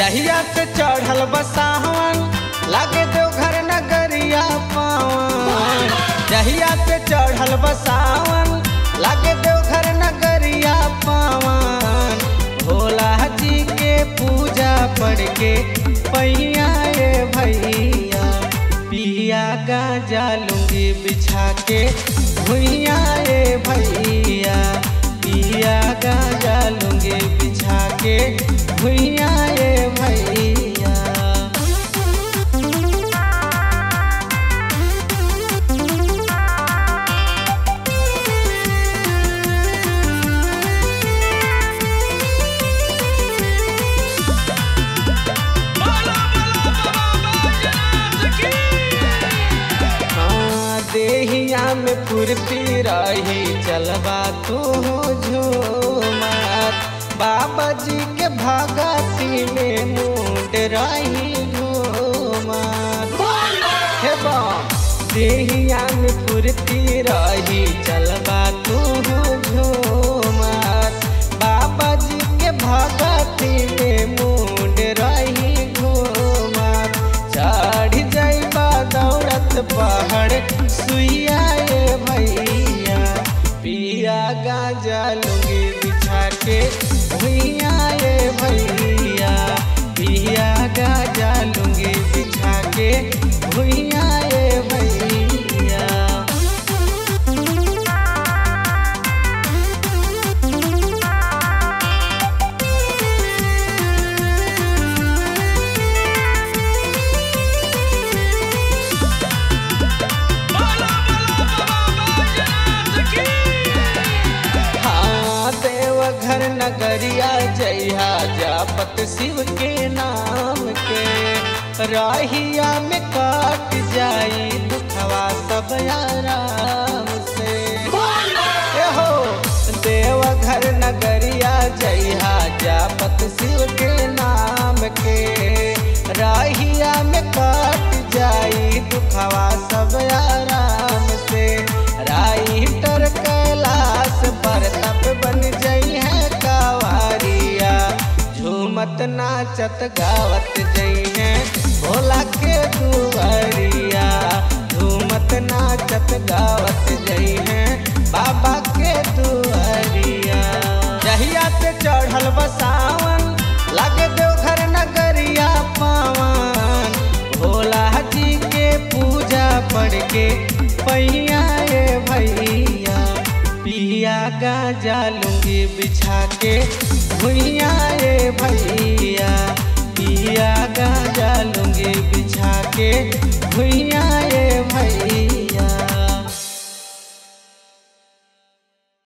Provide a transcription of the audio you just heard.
जहिया से चढ़ल बसावन लागे दो घर नगरिया पावन जहिया से चढ़ल बसावन लागे दो घर नगरिया पावन भोला जी के पूजा पढ़ के पैया ए भैया पिया गाजा लूंगी बिछा के भुइया ए भैया पिया गाजा लूंगी बिछा के भुइया ए भैया हाँ, देहिया में फुर्ती रही चलबा तू झूमर बाबा जी के भगती में मुंड रही झूमर हे बा देहिया में फुर्ती रही चलबा तू झूमर बाबा जी के भगती में मुंड रही घूमर चढ़ जाइबा दौड़त पहाड़ सुइया ए भैया पिया गाजा लूंगी बिछा के भैया ए भैया पिया गाजा लूंगी बिछा के भैया ए भैया हाँ देवघर नगरिया जइहा जापत शिव के नाम के राहिया में काट जाई दुखवा सब आराम से ए हो देवघर नगरिया जइहा जापत शिव के नाम के राहिया में काट जाई दुखवा सब आराम से राइटर कैलाश पर तप बन जई है कावारिया झूमत नाचत गावत जई है भोला के दुआरिया झूमत नाचत गावत जई है बाबा के दुआरिया जहिया से चढ़ल बसावन लागे देवघर नगरिया पावन भोला जी के पूजा पढ़ के पैया ए भैया पिया गाजा लूंगी बिछा के भुइया ए भैया पिया गाजा लूंगी बिछा के भुइया ए भैया